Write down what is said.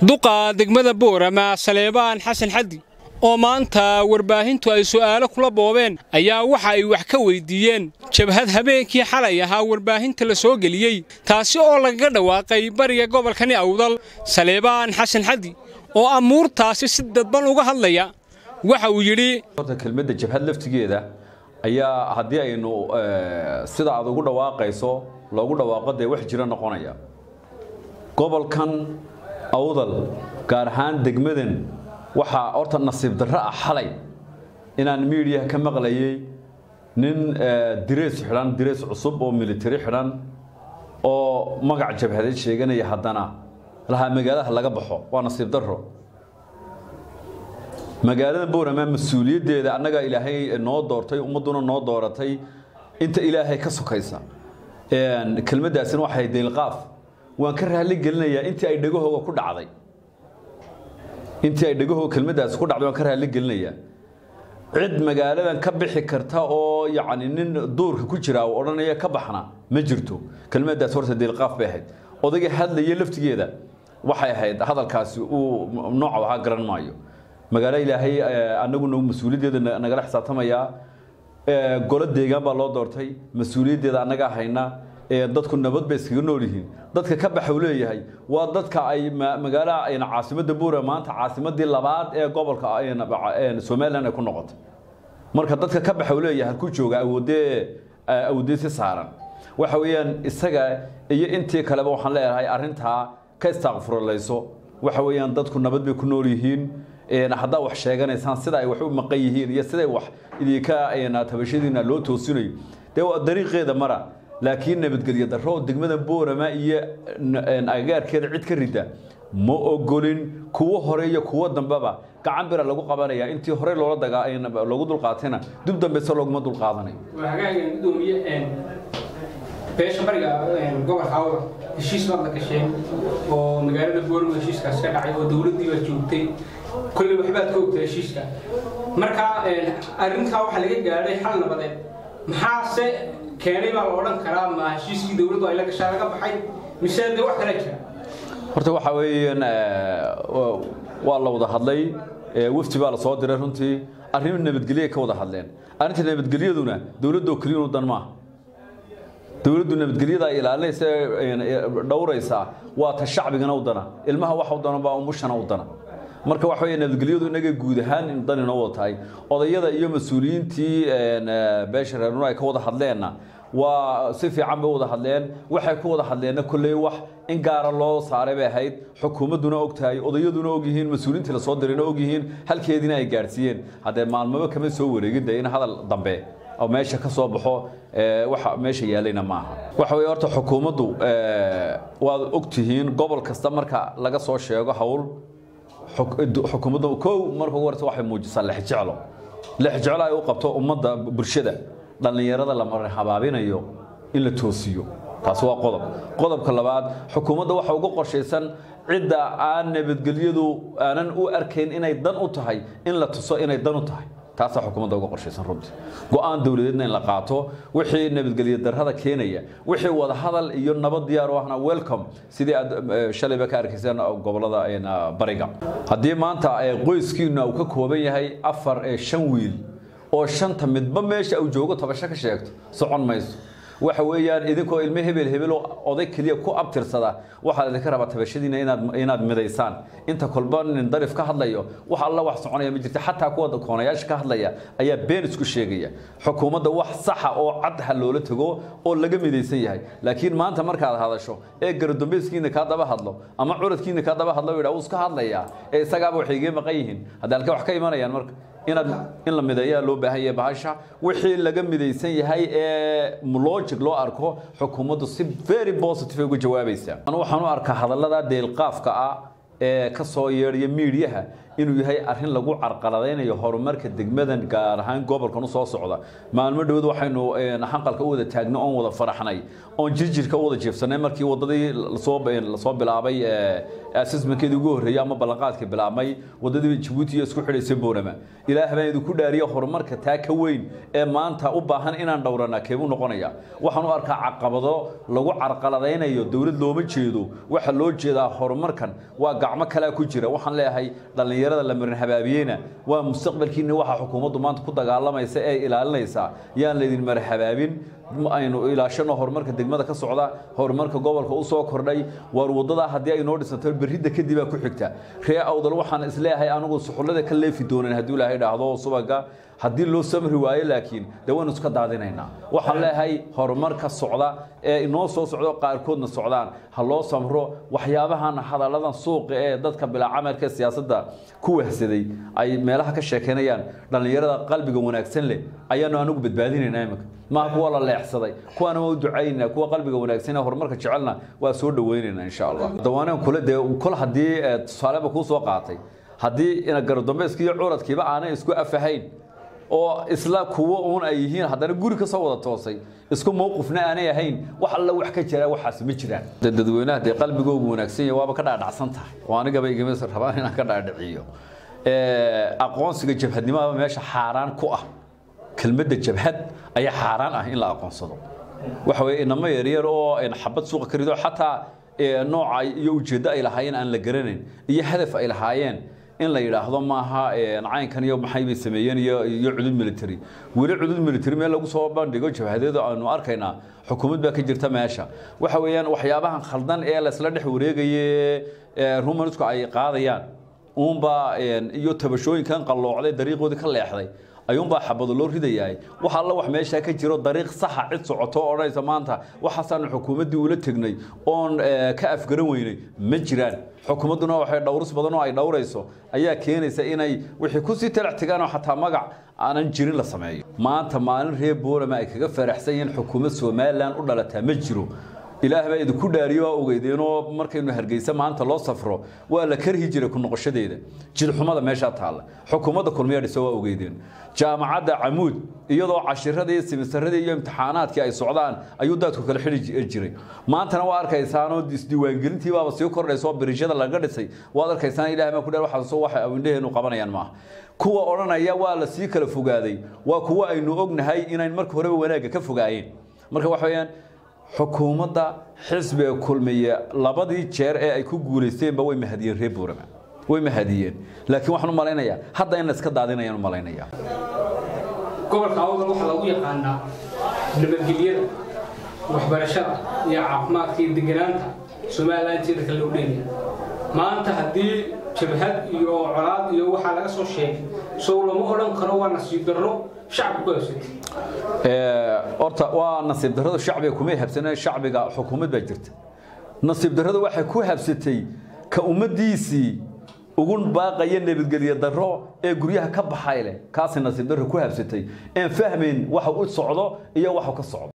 duqa degmada boorama saleebaan xasan xaddi oo maanta warbaahintu ay su'aalo kula boobeen ayaa waxa ay wax ka weydiiyeen jabhad habeenkii xalay ahaa warbaahinta la soo geliyey taasi oo lagaga dhawaaqay bariga gobolkani awdal saleebaan xasan xaddi oo amuurtaasi si dadban uga hadlaya waxa uu yidhi horta kelmadda jabhad laftigeeda ayaa haddii aynu sida aad ugu dhawaaqayso loogu dhawaaqo dee wax jiro noqonaya gobolkan awdal gaar ahaan degmadan waxaa horta nasiib darro ah xalay inaan miidiyaha ka maqlayay nin direys xidhan direys cusub oo militari xidhan oo magac jabhadeed sheeganaya haddana lahaa magaalaha laga baxo waa nasiib darro magaalada boorama mas-uuliyaddeeda annaga ilaahay noo doortay ummadduna noo dooratay inta ilaahay ka sokaysa kelmaddaasina waxay deylqaaf waan ka raali gelinayaa intii ay dhegahooga ku dhacday intii ay dhegahooga kelmaddaasi ku dhacday waan ka raali gelinayaa cid magaaladan ka bixi karta oo yacni nin duurka ku jira oo odhanaya ka baxna ma jirto kelmaddaas horta deylqaaf bay ahayd odayga hadlaya laftigeeda waxay ahayd hadalkaasi uu nooca waxaa garan maayo magaalo ilaahay annaguna mas-uuliyaddeeda nagala xisaabtamayaa golo deegaan baa loo doortay mas-uuliyaddeeda annagaa hayna dadku nabad bay iskaga nool yihiin dadka ka baxa uu leeyahay waa dadka ay magaala caasimadda buura maanta caasimadii labaad ee gobolka somalilan ay ku noqotay marka dadka ka baxa uu leeyahay halku jooga awoodee awoodee si saaran waxa weeyaan isaga iyo intii kaleba waxaan leeyahay arrintaa ka istaaqfurulayso waxa weeyaan dadku nabad bay ku nool yihiin haddaa wax sheeganaysaan sida ay wax u maqan yihiin iyo siday wax idinka tabashadiina loo toosinayo dee waa dariiqeeda mara laakiin nabadgelyo darro degmada boorama iyo agagaarkeeda cid ka rida ma ogolin kuwo hore iyo kuwo dambeba gacan bira lagu qabanaya intii hore loola dagaa loogu dulqaatayna dib dambeyse looguma dulqaadanayo beesha bariga gobolka awda heshiis baad la gasheen oo magaalada boorama heshiiskaas ka dhacay oo dowladdii baa joogtay kolley waxbaad ka ogta heshiiska marka arrintaa waxaa laga gaadhay xal nabadeed maxaase keenay baa la odhan karaa ma heshiiskii dowladdu ay la gashaa laga baxay mise dee wax kale jira horta waxa weeyaan waa la wada hadlay wafti baa la soo diray runtii arrin nabadgelye ka wada hadleen arrinta nabadgelyaduna dowladoo keliyanu dan maaha dowladdu nabadgelyada ay ilaalinaysa dhowraysaa waa ta shacbigana u dana ilmaha waxa u dana baa umushana u dana marka waxa weeye nabadgelyadu inaga guud ahaan dan inoo wada tahay odayada iyo mas-uuliyiintii beesha reernuna ay ka wada hadleenna waa si fiican bay wada hadleen waxay ku wada hadleenna kolley wax in gaara loo saaray bay ahayd xukuumadduna og tahay odayaduna og yihiin mas-uuliyiintii lasoo dirayna og yihiin halkeediina ay gaadhsiiyeen haddee maalmaba kama soo wareegin dee in hadal dambe oo meesha ka soo baxo waxa meesha yaalayna maaha waxa weeye horta xukuumaddu waad og tihiin gobol kasta marka laga soo sheego hawl xukuumaddu kow marka ugu horeysa waxay muujisaa lexjeclo lexjeclo ay u qabto ummadda bulshada dhallinyarada la marin habaabinayo in la toosiyo taasi waa qodob qodobka labaad xukuumadda waxa uga qorshaysan cidda aan nabadgelyadu aanan u arkayn inay dan u tahay in la tuso inay dan u tahay taasaa xukuumadda uga qorshaysan runtii go-aan dowladeedna in la qaato wixii nabadgelyo darrada keenaya wixii wada hadal iyo nabad diyaar u ahna welcome sidii aad shalayba ka arkayseen gobolada bariga haddii maanta qoyskiina uu ka kooban yahay afar shan wiil oo shanta midba meesha uu joogo tabasho ka sheegto socon mayso waxa weeyaan idinkoo ilmo hebel hebelo oday keliya ku abtirsada waxaa idinka rabaa tabashadiina inaad inaad midaysaan inta kolba nin darif ka hadlayo wax alla wax soconaya ma jirta xataa kuwa koonayaasha ka hadlaya ayaa been isku sheegaya xukuumadda wax saxa oo cad ha loola tago oo laga midaysan yahay laakiin maanta markaad hadasho ee garadambayskiina kaa daba hadlo ama curadkiina kaa daba hadlo yidhaa wuu iska hadlayaa ee isagaaba waxay igee maqan yihiin haddii halkee wax ka imanayaan marka inaad in la mideeyaa loo baahan yahay bahasha wixii laga midaysan yahay ee logic loo arko xukuumaddu si very positive uga jawaabaysaa anu waxaan u arkaa hadallada deelqaafka ah ee ka soo yeedhaya miidiyaha inuu yahay arrin lagu carqaladaynayo horumarka degmadan gaar ahaan gobolkan u soo socda maalmo dhowd waxaynu xanqalka u wada taagno oon wada faraxnay oon jirjirka u wada jiifsanay markii wadadii lasoo bilaabay assessmentkeedii ugu horreeyey ama ballanqaadka bilaabmay wadadii jabuuti iyo isku xidhaysay boorama ilaah baan idinku dhaariya horumarka taa ka weyn ee maanta u baahan inaan dhowranaa keebuu noqonaya waxaan u arkaa caqabado lagu carqaladaynayo dowlad looma jeedo waxa loo jeedaa horumarkan waa gacmo kalea ku jira waxaan leeyahay dhallinyarada la marin habaabiyeyna waa mustaqbalkiina waxa xukuumaddu maanta ku dagaalamaysa ee ilaalinaysa yaan laydin mara habaabin aynu ilaashano horumarka degmada ka socda horumarka gobolka u soo kordhay waar wadada haddii ay noo dhisanto berridda kadibaa ku xigta ree awdal waxaan isleeyahay anigu suxullada ka leefi doonan hadduu ilaahay dhaahdo subaga haddii loo samri waayo laakiin dee waynu iska daadinaynaa waxaan leeyahay horumarka socda ee inoo soo socdo qaarkoodna socdaan ha loo samro waxyaabahan hadalladan suuqa ee dadka bilaacamalka siyaasadda ku wahsaday ay meelaha ka sheekeynayaan dhallinyarada qalbiga wanaagsan leh ayaanu anigu badbaadinaynaa iminka maaha kuwa la leexsaday kuwaana waa u ducaynaa kuwa qalbiga wanaagsan ee horumarka jecelna waa soo dhawaynaynaa insha allah dawaaneen kule dee kol haddii tusaaleba kuu soo qaatay haddii garodambayska iyo curadkiiba aanay isku afahayn oo isla kuwo uun ay yihiin haddana guri ka soo wada toosay isku mowqifna aanay ahayn wax alla wax ka jira waxaas ma jiraan dadweynaha dee qalbigoogu wanaagsan yahay waaba ka dhaadhacsan tahay oo anigaba igama rabaan inaan ka dhaadhiciyo aqoonsiga jabhadnimada meesha xaaraan ku ah kelmadda jabhad ayaa xaaraan ah in la aqoonsado waxa weye inamo yaryar oo xabad suuqa ka rido xataa nooca iyo ujeeddo ay lahaayeen aan la garanayn iyo hadaf ay lahaayeen in la yidhaahdo maaha caynkan iyo maxay bay sameeyeen iyo iyo cudud military weli cudud military meel lagu soo bandhigo jabhadeedu aanu arkaynaa xukuumad baa ka jirta meesha waxa weeyaan waxyaabahan khaldan ee laysla dhex wareegaye rumanisku ay qaadayaan uunbaa iyo tabashooyinkan qalloocday dariiqoodii ka leexday ayuunbaa xabado loo ridayahay wax alla wax meeshaa ka jiro dariiq saxa cid socoto oo odhanaysa maanta waxaasaanu xukuumaddii ula tegnay oon ka afgaran weynay ma jiraan xukuumadduna waxay dhowris badan oo ay dhowrayso ayaa keenaysa inay wixii kusii talax tegaanoo xataa magac aanan jirin la sameeyo maanta maalin reer boorama ay kaga faraxsan yihiin xukuumad somalilan u dhalataa ma jiro ilaah baa idinku dhaariyo waa ogeydeenoo markaynu hargeysa maanta loo safro waa la karhi jiray ku noqoshadeeda jidxumada meeshaa taalla xukuumadda kulmiya dhisa waa ogeydeen jaamacadda camuud iyadoo cashiradii simisaradii iyo imtixaanaadkii ay socdaan ayuu daadku kala xidhi jiray maantana waa arkaysaanoo isdiiwaangelintii baaba sii kordhaysa oo birishada laga dhisay waad arkaysaan ilaah baa ku dheer waxaas waxa awindhaheenu qabanayaan maaha kuwa odhanaya waa la sii kala fogaaday waa kuwa aynu ognahay inayn marka horeba wanaagga ka fogaayeen marka waxa weeyaan xukuumadda xisbiga kulmiye labadii jeer ee ay ku guulaysteenba way mahadiyeen reer buurama way mahadiyeen laakiin waxaan u malaynayaa hadda in la iska daadinayaan u malaynayaa gobolka awdal waxaa lagu yaqaanaa nabadgelyada waxbarashada iyo caafimaadka iyo deganaanta somalilan inteeda kale loo dheelaya maanta haddii jabhad iyo colaad iyo waxaa laga soo sheegay sow lama odhan karo waa nasiib darro shacabka ku habsatay horta waa nasiib darrada shacbiga kumay habsaneen shacbiga xukuumad baa jirta nasiib darrada waxay ku habsatay ka ummaddiisii ugu baaqaya nabadgelyo darro ee guryaha ka baxay leh kaasay nasiib darro ku habsatay een fahmayn waxa u socdo iyo waxa ka socdo